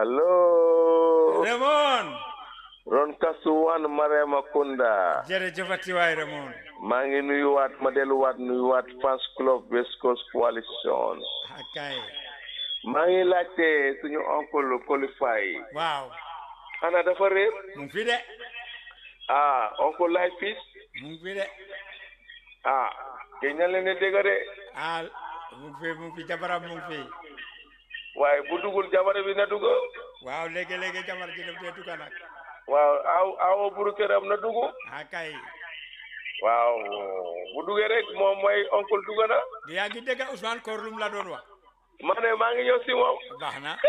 allo Raymond ron kasuwan Marema Kunda jërëjëfati waay Raymond maa ngi nuyuwaat ma delluwaat nuyuwaat fans club West Coast Coalition akay maa ngi laajte suñu oncle qualify waaw xanaa dafa réer mu ngi fi de ah oncle lay fils mu ngi fi de ah ke ña leen di dégg de ah mu ngi fi mu ngi fi jabaram mu ngi fi waaye bu dugul jabare bi na dugg waaw léegi-léegi jabar ji def dee dugga nag waaw aw awo buru këram na dugg akay waaw bu duggee rek moom mooy oncle dugg na yaa ngi dégg Ousmane Koor lum la doon wax ma ne maa ngi ñëw si moom baax na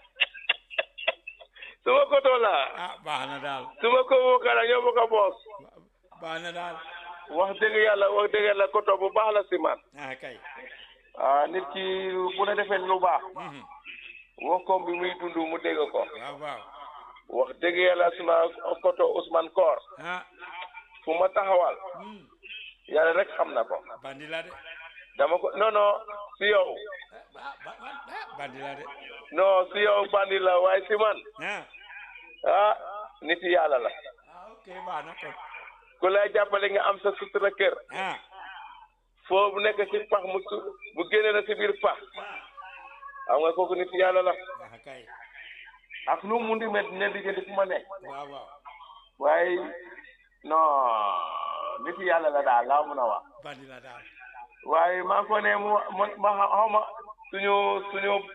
suma koto la ah baax na daal suma ko wokala ñoo bokk a boos baax na daal wax dëgg yàlla wax dëgg yàlla koto bu baax la si man akay ah nit ki bu la defee lu baax mhm wokkoom bi muy dund mu dégg ko waaw waaw wax dëgg yàlla suma koto Ousmane Koor ah fu ma taxawal hmm yàlla rek xam na ko bandi la de dama ko non non si yow ah ba- ba- ah, bandi la de non si yow bandi la waaye si man ah ah nit yàlla la ah ok baax na kon ku lay jàppale nga am sa sutura kër ah foo bu nekk si pax mu su bu génne na si biir pax xam nga kooku nit yàlla la akay ak lu mu di met ne diggante fu ma nekk waaw waaw waaye non nit yàlla la daal laa mun a wax bandi la daal waaye maa ko ne mu ma ma xaw ma suñu suñu